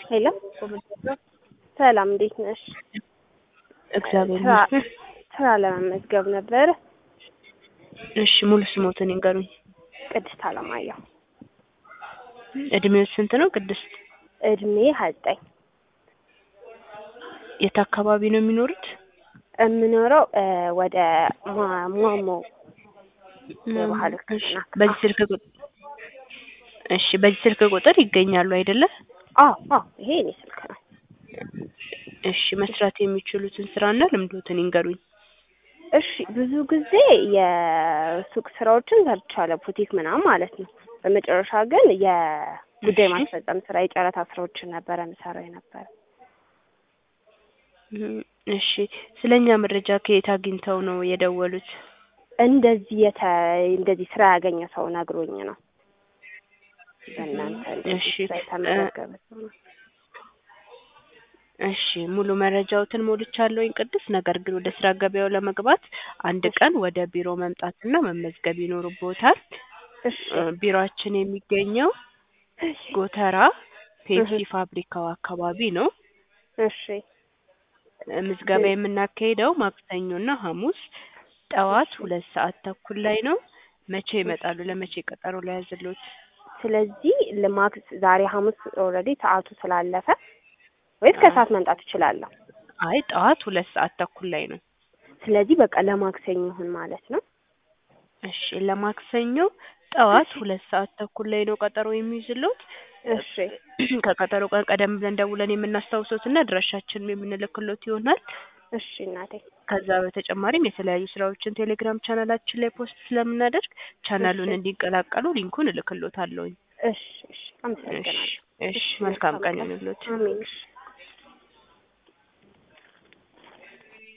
ሄሎ ሰላም፣ እንዴት ነሽ? እግዚአብሔር ስራ ይመስገን። ስራ ለመመዝገብ ነበር። እሺ ሙሉ ስሞትን ይንገሩኝ። ቅድስት አለማየሁ። እድሜው ስንት ነው ቅድስት? እድሜ ሀያ ዘጠኝ የት አካባቢ ነው የሚኖሩት? የምኖረው እ ወደ ማ- ማሞ የባህል እሺ ሕክምና በዚህ ስልክ ቁጥር እሺ በዚህ ስልክ ቁጥር ይገኛሉ አይደለ? አዎ አዎ፣ ይሄ እኔ ስልክ ነው። እሺ መስራት የሚችሉትን ስራና ልምዶትን ይንገሩኝ። እሺ ብዙ ጊዜ የሱቅ ስራዎችን ሰርቻለሁ፣ ቡቲክ ምናምን ማለት ነው። በመጨረሻ ግን የጉዳይ እሺ። ማስፈጸም ስራ፣ የጨረታ ስራዎችን ነበረ የምሰራው የነበረ። እም፣ እሺ ስለኛ መረጃ ከየት አግኝተው ነው የደወሉት? እንደዚህ የተ እንደዚህ ስራ ያገኘ ሰው ነግሮኝ ነው። በእናንተ እንደዚህ እሺ ስራ የተመዘገበ ሰው ነው። እሺ ሙሉ መረጃዎትን ሞልቻለሁኝ ቅድስት። ነገር ግን ወደ ስራ ገበያው ለመግባት አንድ እሺ። ቀን ወደ ቢሮ መምጣትና መመዝገብ ይኖርቦታል። እሺ እ፣ ቢሮአችን የሚገኘው እሺ ጎተራ ፔፕሲ እህ። ፋብሪካው አካባቢ ነው። እሺ እ፣ ምዝገባ እህ። የምናካሂደው ማክሰኞና ሐሙስ ጠዋት እሺ። ሁለት ሰዓት ተኩል ላይ ነው። መቼ ይመጣሉ? ለመቼ ቀጠሮ ላይ ያዝሉት? ስለዚህ ልማክስ ዛሬ ሐሙስ ኦልሬዲ ሰዓቱ ስላለፈ ወይስ ከሰዓት መምጣት እችላለሁ? አይ ጠዋት ሁለት ሰዓት ተኩል ላይ ነው። ስለዚህ በቃ ለማክሰኞ ይሁን ማለት ነው። እሺ ለማክሰኞ ጠዋት እሺ። ሁለት ሰዓት ተኩል ላይ ነው ቀጠሮ የሚይዝሉት። እሺ ከቀጠሮ ቀን ቀደም ብለን ደውለን የምናስታውሰውትና አድራሻችንን የምንልክሎት ይሆናል። እሺ እናቴ ከዛ በተጨማሪም የተለያዩ ስራዎችን ቴሌግራም ቻናላችን ላይ ፖስት ስለምናደርግ ቻናሉን እሺ። እንዲቀላቀሉ ሊንኩን እልክሎታለሁኝ። እሺ እሺ አመሰግናለሁ። እሺ እሺ መልካም ቀን ይሁንልዎት። አሜን እሺ